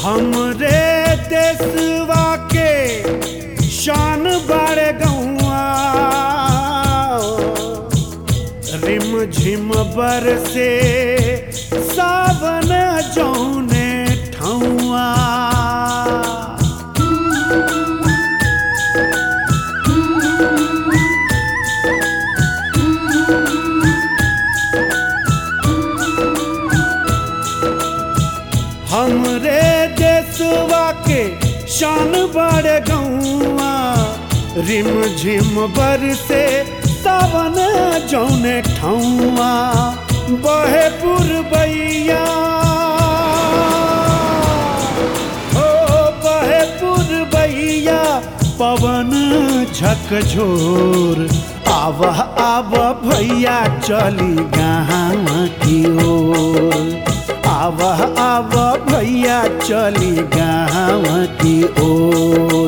हमरे देशवा के शान बाड़े गौआ रिम झिम बर से सावन जौने ठौआ हमरे देशवा के शान बड़ गौआ रिम झिम बर से सावन जौने ठौआ बहे पुरबैया हो बहे पुरबैया पवन झकझोर आवह आव भैया चली गाँव की ओर आव आव भैया चली गाँव की ओर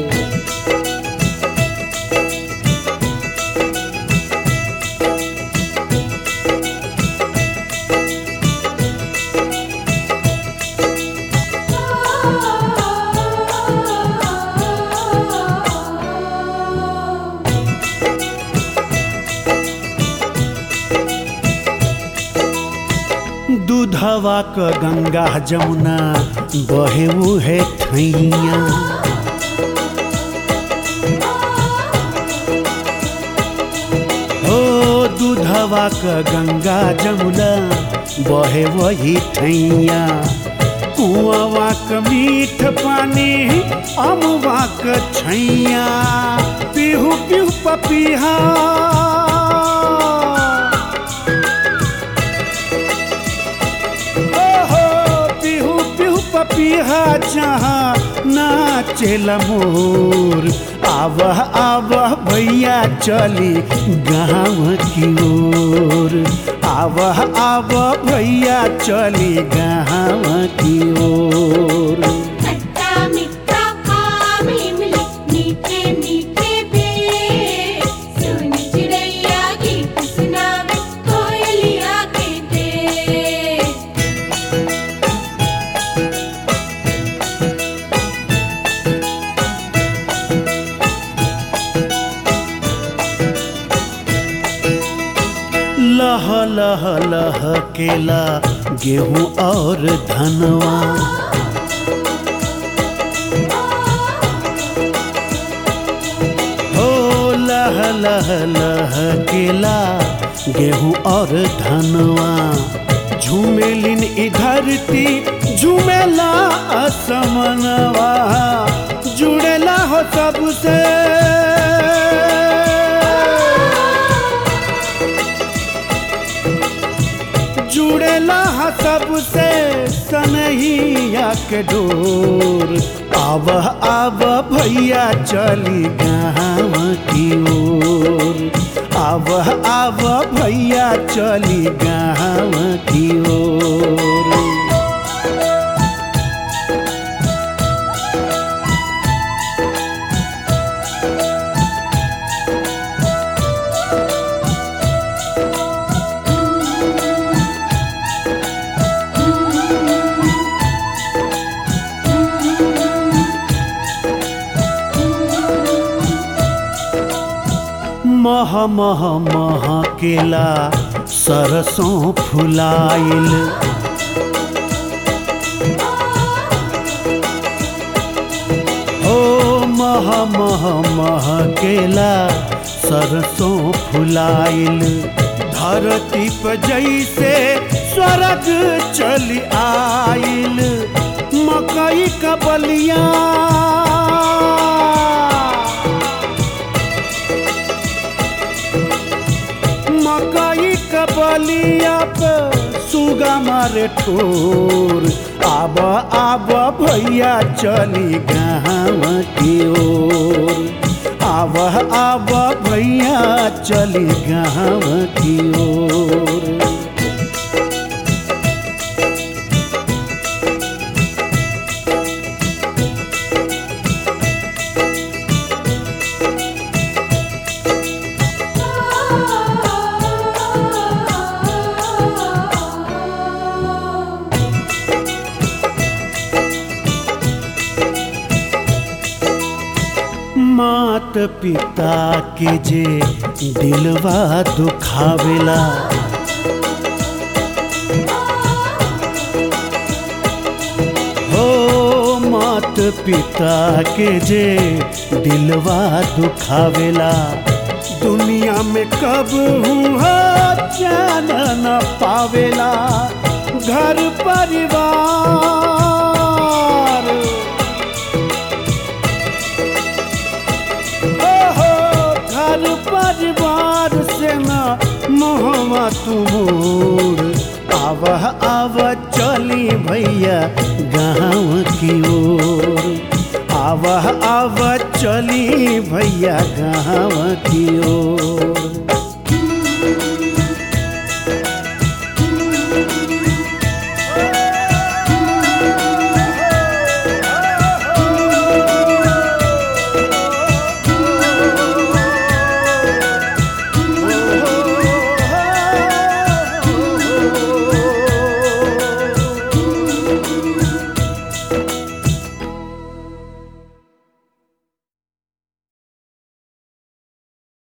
दूधवा क गंगा जमुना बहे है ठैया हो दूधवा क गंगा जमुना बहे वही ठैया कुआवा क मीठ पानी अमवा क छैया पीहू पीहू पपीहा ओहो पिहू पिहू पपीहा जहाँ नाचेल मोर आवह आवह भैया चली गाँव की ओर आवह आवह भैया चली गाँव की ओर खट्टा मीठा आम इमली मीठे मीठे बेर सुन चिड़ैया गीत सुनावे कोयलिया के देर लह लह लह केला गेहूं और धनवा हो लह लह लह केला गेहूं और धनवा झूमेलिन ई धरती झूमेला असमनवा जुड़ेला हो सबसे जुड़ेला हा सबसे सनहिया के डोर आव आव भैया चली गाँव की ओर आव आव भैया चली गाँव की ओर मह मह मह केला सरसों फुलाइल ओ मह मह मह केला सरसों फुलाइल धरती पर जैसे स्वर्ग चली आइल मकई का बलिया मकई का बलिया पे सुगा मारे ठोर आब आब भैया चली गाँव की ओर आब आब भैया चली गाँव की ओर मात पिता के जे दिलवा दुखावेला हो मात पिता के जे दिलवा दुखावेला दुनिया में कब हुआ चैन न पावेला घर परिवार ओहो घर परिवार से न मोहवा तुमोर आव आव चली भैया गाँव की ओर आव आव चली भैया गाँव की ओर